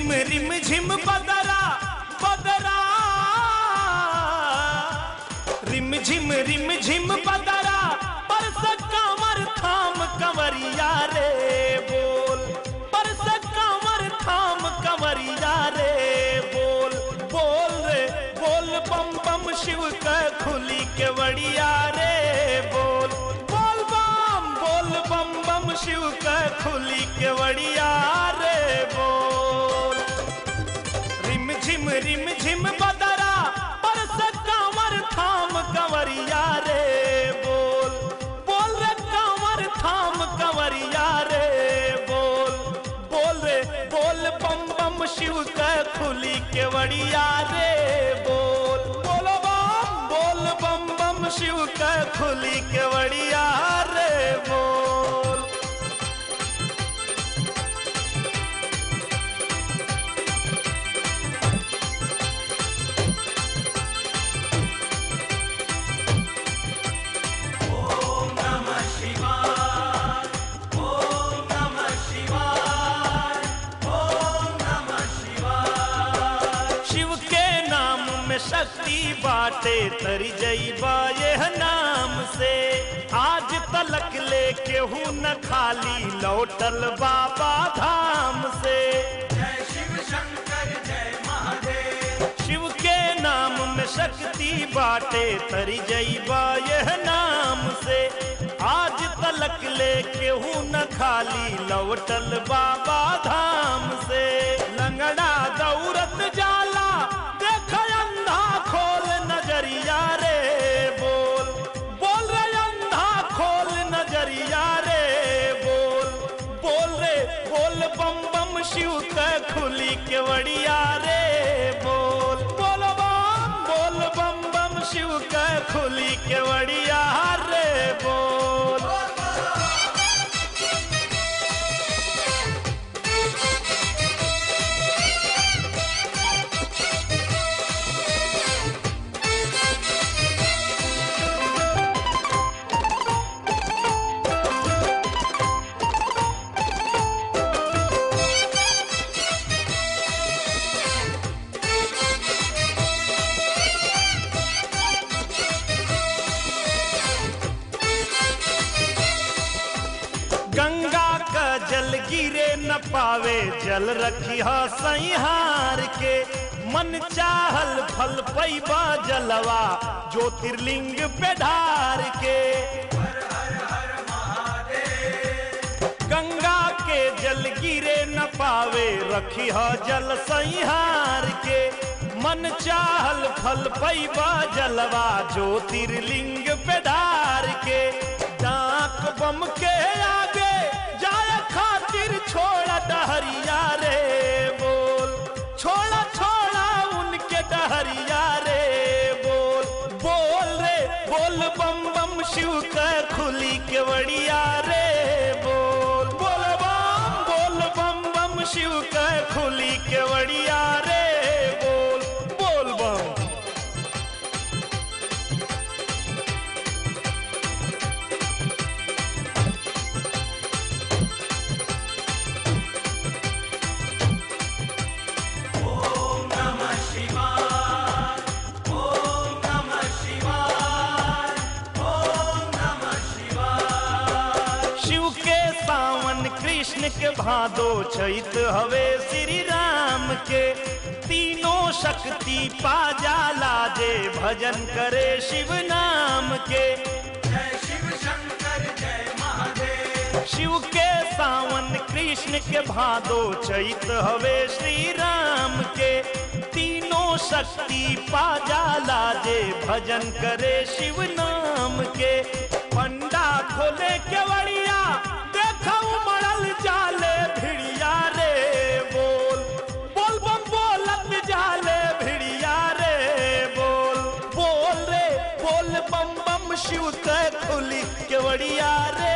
झिम रिम झिम बदरा बदरा रिम झिम रिम झिम बदरा परस कांवर थाम कंवरिया रे बोल परस कांवर थाम कंवरिया रे बोल बोल रे बोल बम बम शिव का खुली के वड़िया रे बोल बोल बम बोल बम बम शिव का खुली के वड़िया रे बोल रिम झिम रिम झिम बदरा परस कांवर थाम कंवरिया रे बोल बोल रे कांवर थाम कंवरिया रे बोल बोल रे बोल बम बम शिव का खुली के वड़िया रे बोल बोलो बम बोल बम बम शिव का खुली के वड़िया रे बोल शिव के नाम में शक्ति बाटे तरी जईबा यह नाम से आज तलक लेके हूँ न खाली लौटल बाबा धाम से शिव के नाम में शक्ति बाटे तरी जईबा यह नाम से आज तलक लेके हूँ न खाली लौटल बाबा धाम से लंगड़ा दौरत जाला देख अंधा खोल नजरिया रे बोल बोल रे अंधा खोल नजरिया रे बोल बोल रे बोल बम बम शिव का खुली के वड़िया रे बोल बोल बम बोल बम बम शिव का खुली के वड़िया रे बोल गंगा का जल गिरे न पावे जल रखी सैहार के मन चाहल फल पैबा जलवा ज्योतिर्लिंग पे ढार के गंगा के जल गिरे न पावे रखी जल सैहार के मन चाहल फल पैबा जलवा ज्योतिर्लिंग पे ढार के डाक बम के आगे जाय खातिर छोड़ा डहरिया रे बोल छोड़ा छोड़ा उनके डहरिया रे बोल बोल रे बोल बम बम शिव का खुली के वड़िया रे बोल बोल बम बोल बम बम शिव का खुली के वड़िया रे बोल बोल बम शिव के सावन कृष्ण के भादो चैत हवे श्री राम के तीनों शक्ति पा जाला जे भजन करे शिव नाम के शिव के सावन कृष्ण के भादो चैत हवे श्री राम के तीनों शक्ति पा जाला जे भजन करे शिव नाम के पंडा खोले केवड़िया देखा उमड़ल जाले भिड़िया रे बोल बोल बम बोलत जाले भिड़िया रे बोल बोल रे बोल बम बम शिव के खुली केवड़िया रे